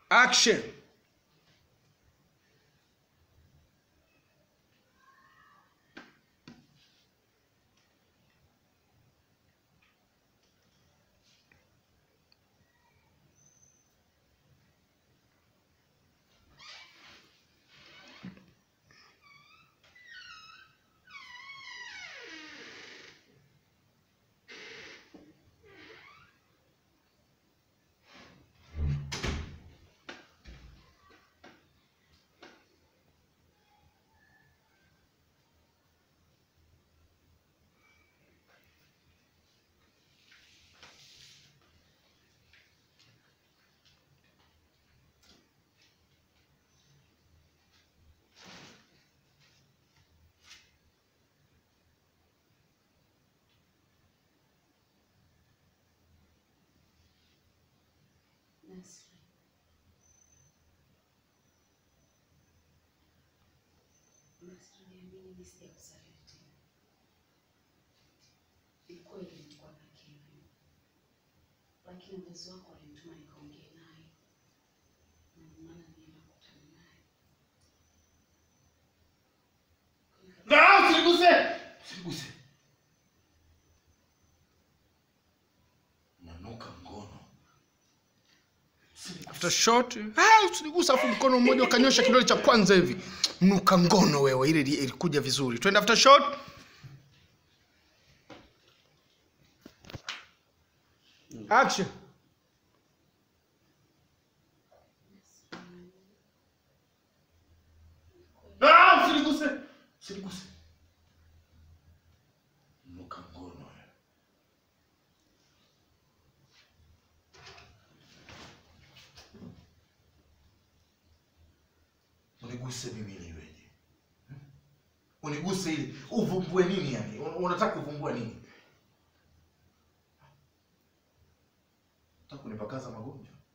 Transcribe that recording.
action Nasri. Nasri, niamini mimi sijakusaliti. Ni kweli nilikuwa na Kevin, lakini mzazi wako alinituma nikaongee naye, na ndio maana nilienda kukutana naye. na usiniguse usiniguse Nanuka ngono. after shot ah, usinigusa afu mkono mmoja ukanyosha kidole cha kwanza hivi mnuka ngono wewe ile ili- ilikuja vizuri twende after shot action Ah, usiniguse. Usiniguse. Nuka ngono. Uniguse mimi niweje? Hmm? Uniguse ili uvumbue nini yani? Un- Unataka kuvumbua nini? Unataka kunipakaza magonjwa?